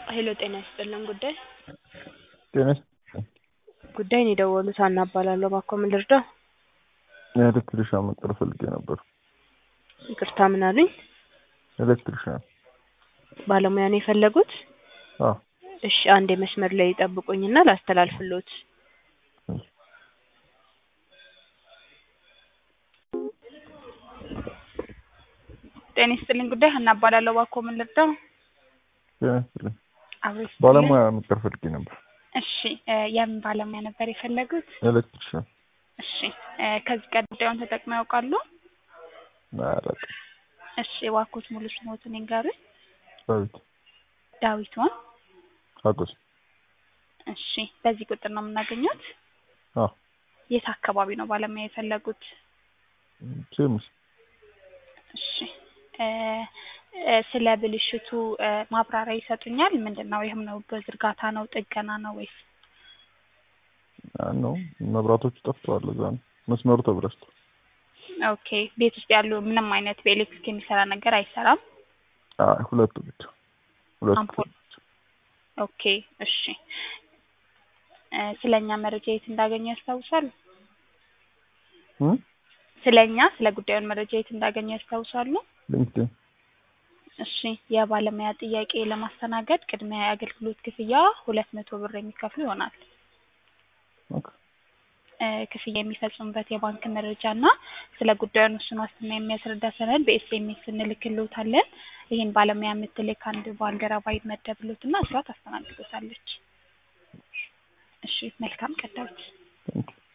ሄሎ ጤና ይስጥልን ጉዳይ ጤና ጉዳይን የደወሉት ሀና እባላለሁ እባክዎ ምን ልርዳው ኤሌክትሪሻን መቅጠር ፈልጌ ነበር። ይቅርታ ምን አሉኝ ኤሌክትሪሻን ባለሙያ ነው የፈለጉት አዎ እሺ አንድ የመስመር ላይ ይጠብቁኝና ላስተላልፍልዎት ጤና ይስጥልኝ ጉዳይ ሀና እባላለሁ እባክዎ ምን ልርዳው ጤና ይስጥልኝ አብሮ ይስጥልኝ። ባለሙያ መቅጠር ፈልጌ ነበር። እሺ እ የምን ባለሙያ ነበር የፈለጉት ኤሌክትሪሻን እሺ እ ከዚህ ቀደም ጉዳዩን ተጠቅመው ያውቃሉ አላውቅም። እሺ እባክዎት ሙሉ ስምዎትን ይንገሩኝ ዳዊት ዳዊት ማን ሀጎስ እሺ በዚህ ቁጥር ነው የምናገኘት አዎ የት አካባቢ ነው ባለሙያ የፈለጉት ሴምስ እሺ እ እ ስለ ብልሽቱ እ ማብራሪያ ይሰጡኛል ምንድን ነው ይህም ነው በዝርጋታ ነው ጥገና ነው ወይስ ነው መብራቶቹ ጠፍተዋል። እዛ ነው መስመሩ ተበላሽቷል። ኦኬ ቤት ውስጥ ያሉ ምንም አይነት በኤሌክትሪክ የሚሰራ ነገር አይሰራም አይ ሁለቱ ብቻ ሁለቱ አምፖል ኦኬ እሺ እ ስለኛ መረጃ የት እንዳገኙ ያስታውሳሉ እ ስለኛ ስለ ጉዳዩን መረጃ የት እንዳገኙ ያስታውሳሉ ሊንክድኢን እሺ የባለሙያ ጥያቄ ለማስተናገድ ቅድሚያ የአገልግሎት ክፍያ ሁለት መቶ ብር የሚከፍሉ ይሆናል ኦኬ እ ክፍያ የሚፈጽሙበት የባንክ መረጃ እና ስለ ጉዳዩን ውስን ዋስትና የሚያስረዳ ሰነድ በኤስኤምኤስ እንልክልዎታለን ይህን ባለሙያ የምትልክ አንድ ባልደረባ ይመደብልዎትና እሷ ታስተናግዶታለች እሺ መልካም ቀን ዳዊት ቴንኪው